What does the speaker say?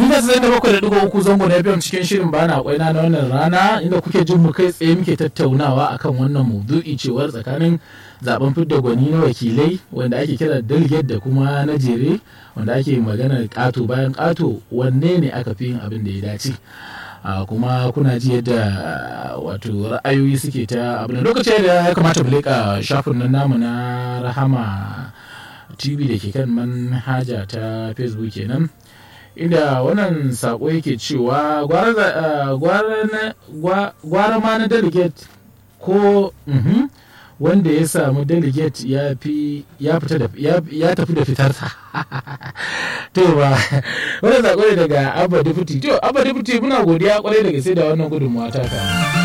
Mita sai da bakwai da digo uku zango na FM cikin shirin bana kwaina na wannan rana inda kuke jin mu kai tsaye muke tattaunawa akan wannan maudu'i cewar tsakanin zaben fidda gwani na wakilai wanda ake kira delegate da kuma na jere wanda ake magana ƙato bayan ƙato wanne ne aka fi yin abin da ya dace. Uh, kuma kuna ji yadda uh, wato ra'ayoyi suke ta abin lokaci da ya kamata mu leƙa shafin nan namu na rahama tv da ke kan manhaja ta facebook kenan inda wannan sako yake cewa gwara ma na delegate ko mhm, wanda ya samu delegate ya fi ya fita da ya tafi da fitarsa to ba wannan sako ne daga abba deputy to abba deputy muna godiya kwarai da gaske da wannan gudunmawa ta kama